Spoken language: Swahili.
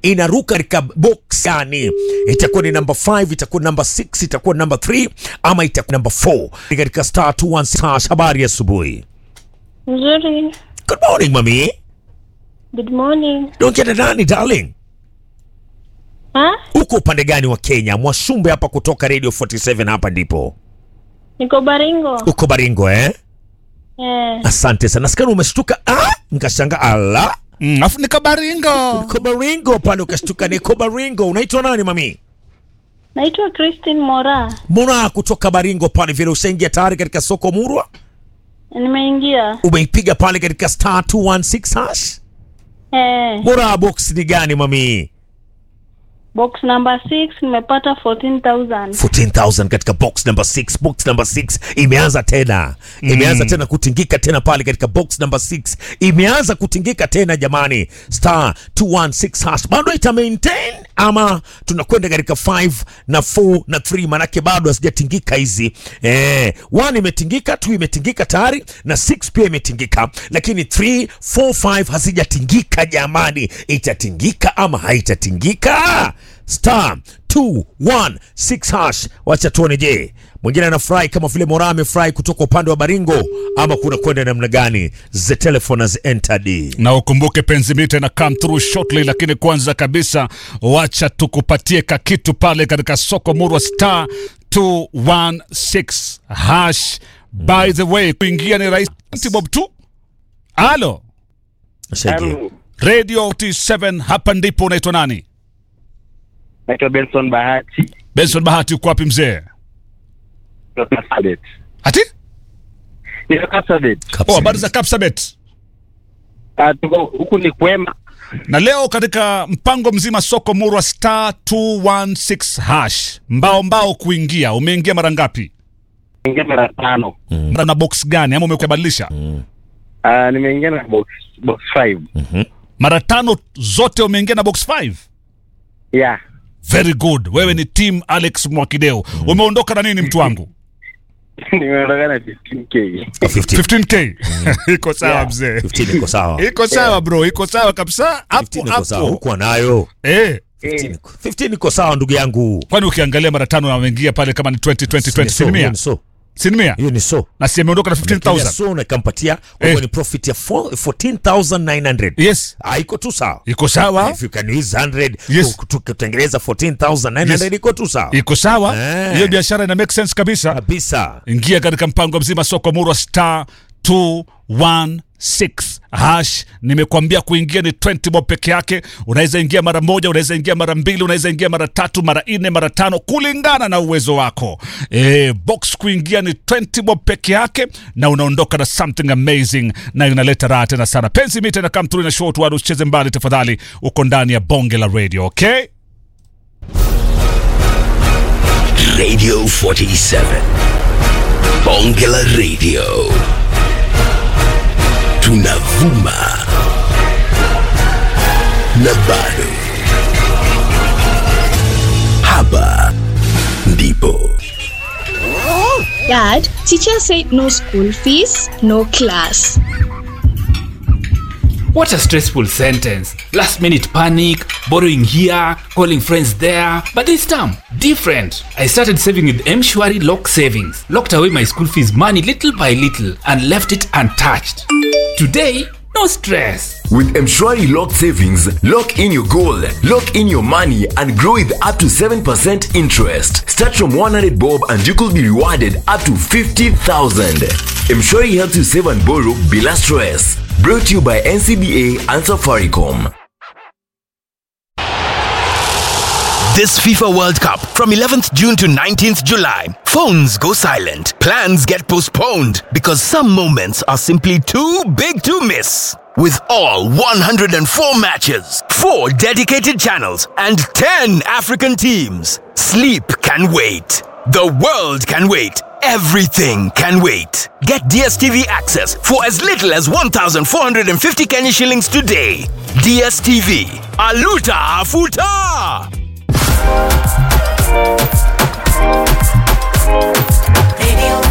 inaruka katika box gani? Itakuwa ni number 5, itakuwa number 6, itakuwa number 3 ama itakuwa number 4 katika star 216. Habari ya asubuhi. Nzuri. Good morning mami. Good morning. Naongea na nani darling? Ha? Uko upande gani wa Kenya? Mwashumbe hapa kutoka Radio 47 hapa ndipo. Niko Baringo. Uko Baringo eh? Eh, Asante sana. Nasikia umeshtuka. Ah, nikashanga ala. Mm, afu nika Baringo. Uko Baringo pale ukashtuka niko Baringo. Unaitwa nani mami? naitwa Christine Mora. Mbona kutoka Baringo pale vile ushaingia tayari katika soko Murwa? Nimeingia. Umeipiga pale katika star 216 hash? Eh, Bora box ni gani mami? box number 6 nimepata 14,000. 14,000 katika box number 6. Box number 6 imeanza tena, imeanza tena kutingika tena pale katika box number 6 imeanza kutingika tena jamani. Star 216 hash bado ita maintain ama tunakwenda katika 5 na 4 na 3, manake bado hazijatingika hizi eh. 1 imetingika, 2 imetingika tayari na 6 pia imetingika, lakini 3 4 5 hazijatingika jamani. Itatingika ama haitatingika? star 216 hash. Wacha tuone, je, mwingine anafurahi kama vile Mora amefurahi kutoka upande wa Baringo ama kuna kwenda namna gani? The telephone has entered. Na ukumbuke penzi mita na come through shortly, lakini kwanza kabisa wacha tukupatie kakitu pale katika soko Murwa star 216 hash. By the way, kuingia ni rahisi bob tu. Alo, Shaingia. Radio T7 hapa ndipo. Unaitwa nani? Naitwa Benson Bahati Benson Bahati, uko wapi mzee? kutoka Kapsabet. Ati? Niko Kapsabet. Oh, habari za Kapsabet. Ah, tuko huku ni kwema. Na leo katika mpango mzima soko Murwa star 216 hash, mbao mbao kuingia. Umeingia mara ngapi? Ingia mara tano. Mara na box gani ama umekubadilisha? Ah, nimeingia na box box 5. Mara tano zote umeingia na box 5. Yeah. Very good. Wewe ni team Alex Mwakideo. Umeondoka na nini mtu wangu? Nimeondoka na 15k. 15 15k. Iko sawa Yeah. mzee. 15 iko sawa. Iko sawa bro, iko sawa kabisa. 15 Hapo iko sawa. hapo. Huko nayo. Eh. 15 iko- 15 iko sawa ndugu yangu. Kwani ukiangalia mara tano na umeingia pale kama ni 20 20 20 Ni so, hiyo sinimia. ni so. Sinimia. Hiyo ni so. Na si ameondoka na Kila 15000. so na ikampatia kwa Eh. hivyo ni profit ya 4 14,900. Yes. Ah, iko tu sawa. Iko sawa. If you can use 100 Yes. ku- tu- kutengeneza 14,900 Yes. iko tu sawa. Iko sawa. Eh. Hiyo biashara ina make sense kabisa. Kabisa. ingia katika mpango mzima soko murwa star 216 hash nimekwambia kuingia ni 20 bob peke yake unaweza ingia mara moja unaweza ingia mara mbili unaweza ingia mara tatu mara nne mara tano kulingana na uwezo wako e, box kuingia ni 20 bob peke yake na unaondoka na something amazing na inaleta raha tena sana penzi mita na come through na short word usicheze mbali tafadhali uko ndani ya bonge la radio okay Radio 47. Bongela Radio. Tunavuma. Na bado. Hapa ndipo. Dad, teacher said no school fees, no class. What a stressful sentence. Last minute panic, borrowing here, calling friends there. But this time, different. I started saving with Mshwari Lock Savings. Locked away my school fees money little by little and left it untouched. Today, no stress. With Mshwari Lock Savings, lock in your goal, lock in your money, and grow with up to 7% interest. Start from 100 bob and you could be rewarded up to 50,000. Mshwari helps you save and borrow bila stress. Brought to you by NCBA and Safaricom. This FIFA World Cup from 11th June to 19th July. Phones go silent. Plans get postponed because some moments are simply too big to miss. With all 104 matches, 4 dedicated channels, and 10 African teams, sleep can wait. The world can wait. Everything can wait. Get DSTV access for as little as 1,450 Kenya shillings today. DSTV. Aluta Afuta! Radio